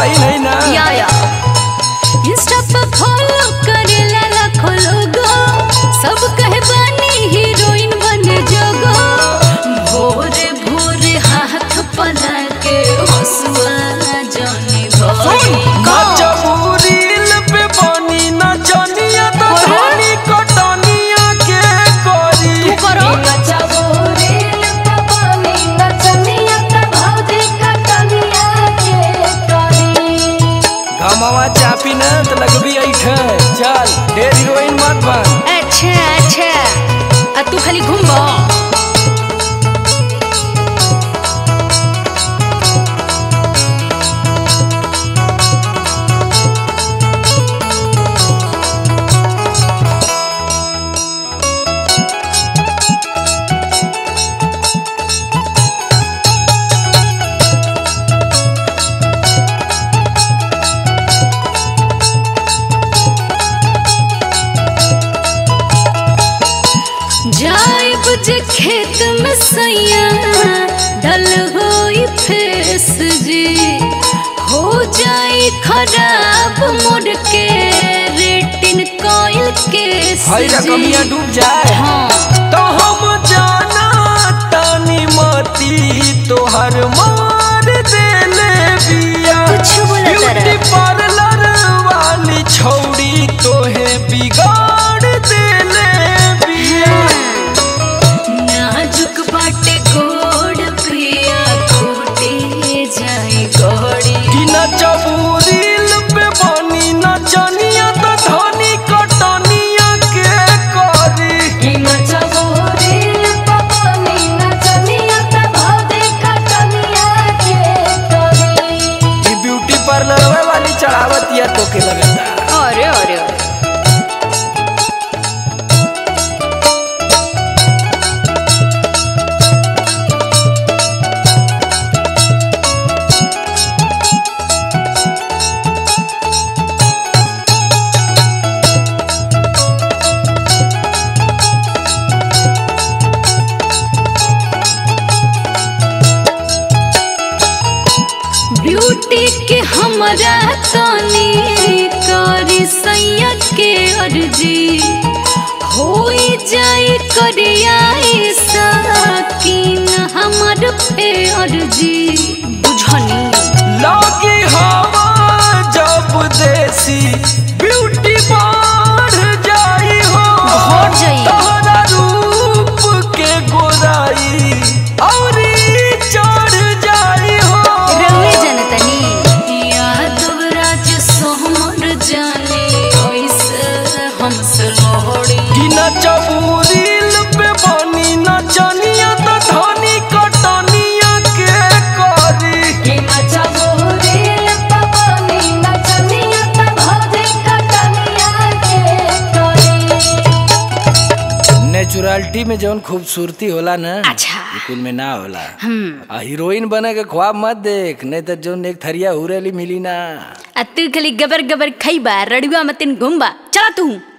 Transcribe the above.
सही नहीं ना या या इंस्टा पे फॉलो करेला लाखों लोगो सब कहे बानी हीरोइन बने जोगो भोरे भोरे हाथ पला के हंसुआ जाने भोरे नचबू रील पे बनी नचनिया तो अरे। धनी कटनिया के करी तू करो गमवा चापी न तो लगबी ऐठे चल ढेर हीरोइन मत बन अच्छा अच्छा आ तू खाली घूमबो जाइब जे खेत में सैया डल होई फेस जी हो जाई खराब मोड़ के रेटिन कोयल के हई रकमिया डूब जाए हाँ तो हम जाना तानी मती तोहर मार देले बिया कुछ बोला तारा। ब्यूटी पार्लर वाली छौड़ी तोहे बिगाड़ देले बिया नाजुक बाटे गोड़ प्रिया खोटे जाए गोड़ी कि नचबू रील पे बनी नचनिया तो धनी कटनिया के करी ई ब्यूटी पार्लर वाली चढ़ावत या तो के लगता अरे अरे अरे ब्यूटी के हमरा तनी करी सैया के अर्जी होई जाई करियाई साकिन हमर पे अर्जी बुझनी लगी हवा जब देसी ब्यूटी बढ़ जाई हो बढ़ जाई। तोहरा रूप के गोराई औरी चढ़ जाई हो रउए जनतनी यादव राज सोहमर जाने ओइसे हमसे लोहड़ी कि नचबू रील पे बनी नचनिया तो धनी कटनिया के करी नेचुरलिटी में जौन खूबसूरती होला ना अच्छा कुल में ना होला हम्म आ हीरोइन बने के ख्वाब मत देख नहीं तो जौन एक थरिया हुरेली मिली ना आ तू खाली गबर गबर खइबा रड़ुआ मतिन घुमबा चला तू